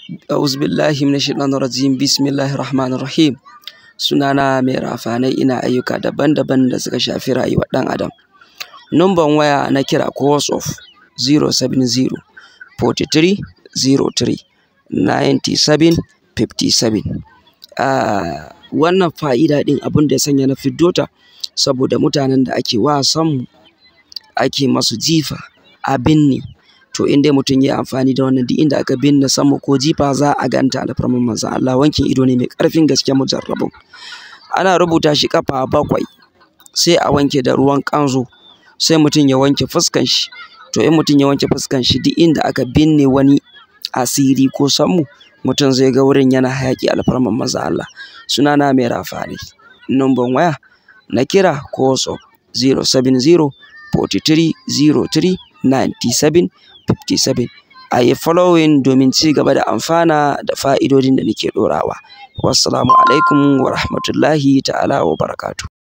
A'udhu billahi minash shaitanir rajim. Bismillahir rahmanir rahim. Sunana mai rafanai ina ayyuka daban-daban da suka shafi rayuwar ɗan adam. Numban waya na kira ko WhatsApp 070 43 03 97 57. Ah, wannan fa'ida ɗin abin da ya sanya na fiddo ta saboda mutanen da ake wasan ake masu jifa a binne. To in dai mutum ya yi amfani da wannan duk inda aka binne sama ko jifa za a ganta alfarman manzon Allah. Wankin ido ne mai ƙarfin gaske mujarrabun. Ana rubuta shi ƙafa bakwai sai a wanke da ruwan ƙanzo sai mutum ya wanke fuskan shi. To in mutum ya wanke fuskan shi duk inda aka binne wani asiri ko sammu mutum zai ga wurin yana hayaƙi alfarman manzon Allah. Sunana mai rafanai. Numban waya na kira ko WhatsApp 070 43 03 97 57. A yi following domin ci gaba da amfana da fa'idodin da nake ɗorawa. Wassalamu alaikum wa rahmatullahi ta'ala wa barakatuh.